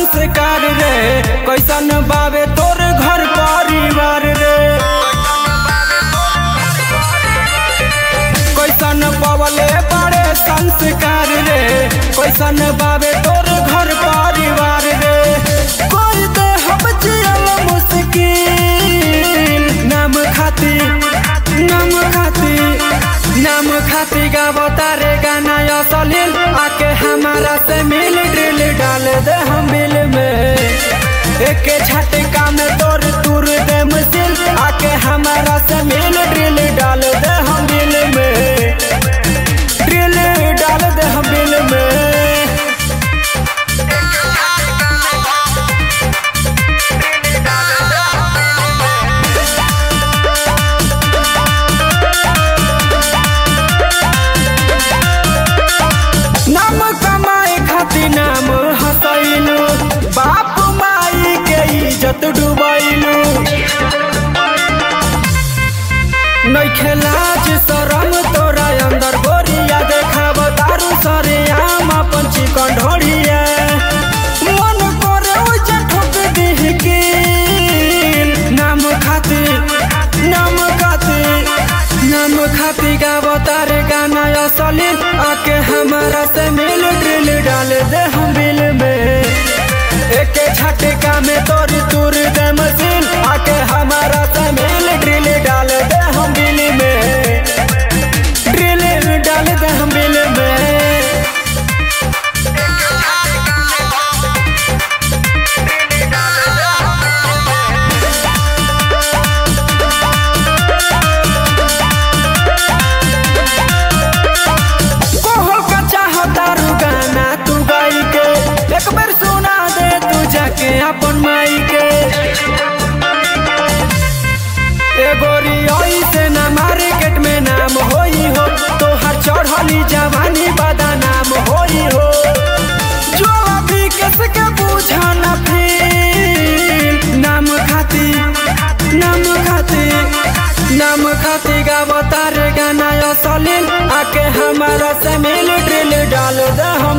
संस्कार रे कैसन बाबे तोर घर परिवार रे कैसन पवले बड़े संस्कार रे कैसन बाबे तोर घर परिवार रे कोई दे हम जियल मुश्किल नाम खाती नाम खाती नाम खाती गावता रे गाना असलील आके हमारा से मिल ड्रिल डाल दे हम बिल में एक झटका में तोर तुर दे मुसिल आके हमारा से मिल ड्रिल डाल दे हम बिल में ड्रिल डाल दे हम बिल में नाम कमाए खातिर नाम हसैलू बाप माई के इज्जत डुबैलू नैखे लाज शरम तोरा अंदर गोरिया देखाब दारू सरे आम अपन चिकन ढोड़िया मन करे उजे ठोक दीह की नाम खातिर नाम खातिर नाम खातिर गाव तारे गाना असलील आके हमारा से मिल ड्रिल डाल दे हम बिल में एक झटका में तोर तुर दे मशीन आके हमारा से मिल ड्रिल डाल दे हम बिल में ड्रिल डाल दे हम बिल में कोहल का चाहता रू गाना तू गाई के एक बार सुना दे तू जाके अपन माई के ए गोरी ओई से ना मार्केट में नाम होई हो तोहर चढ़ली जवानी बादा नाम होई हो जो अभी किसके पूछा ना फिर नाम खाती नाम खाती नाम खाती गावतार गाना असलील आके हमारा से मिल ड्रिल डाल दे हम